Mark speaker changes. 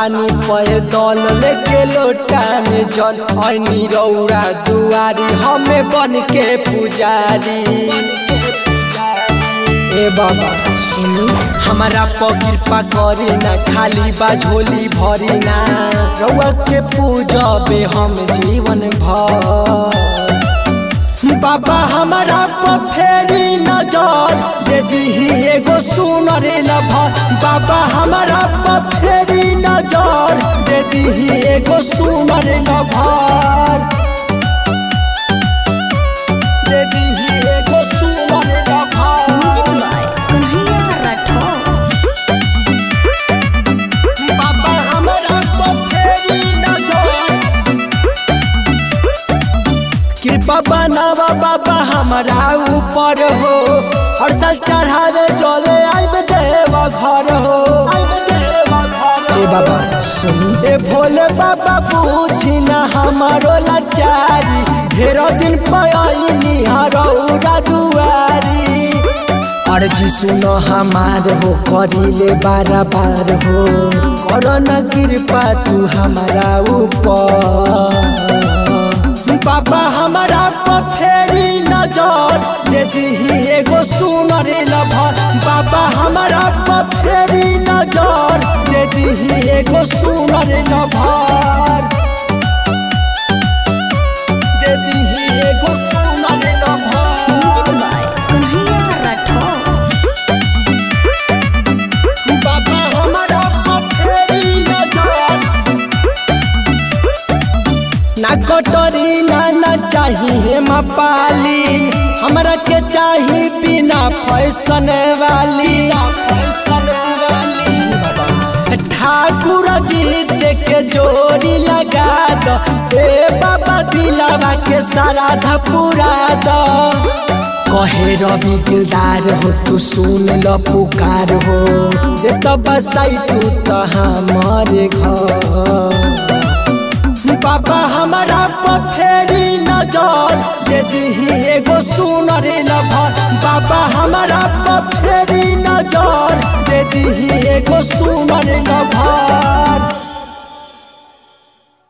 Speaker 1: तानी पे दल लेके लोटा में जल ऐनी रौरा दुआरी हमें बन के पुजारी ए बाबा सुनी हमारा पर कृपा करी ना खाली बा झोली भरी ना रउआ के पूजबे हम जीवन भर बाबा हमारा पर फेरी नजर दे दीही एगो सुनर लभर बाबा हमारा पर फेरी नजर दे दीही एगो सुनर लभर दे दीही एगो सुनर
Speaker 2: music
Speaker 1: lover
Speaker 2: by Kanhaiya Rathore
Speaker 1: बाबा हमारा पर फेरी नजर कृपा बनावा बाबा हमारा ऊपर हो हर साल चढ़ावे चले आइब देव घर हो ए बाबा सुन ए भोले बाबा पूछी ना हमारो लाचारी ढेरो दिन पयनी हरौरा दुआरी अर्जी सुनो हमार हो करिले बार बार हो करो न कृपा तू हमारा ऊपर बाबा हमारा पर फेरी नजर दे दीही एगो सुनर लभर बाबा हमारा पर फेरी नजर दे दीही एगो सुनर लभर दे दीही एगो सुनर
Speaker 2: music
Speaker 1: lover
Speaker 2: by Kanhaiya Rathore
Speaker 1: बाबा हमारा पर फेरी नजर ना कटोरी ना ना चाहिए पाली हमरा के चाही बिना फैशन वाली ना फैशन वाली ठाकुर जी के जोड़ी लगा दो ए बाबा दिलावा के सारा धपुरा दो कहे रवि दिलदार हो तू सुन ल पुकार हो जे तो बसाई तू तो हमारे घर बाबा हमारा पर फेरी नजर दे दीही एगो सुनर लभर बाबा हमारा पर फेरी नजर दे दीही एगो सुनर लभर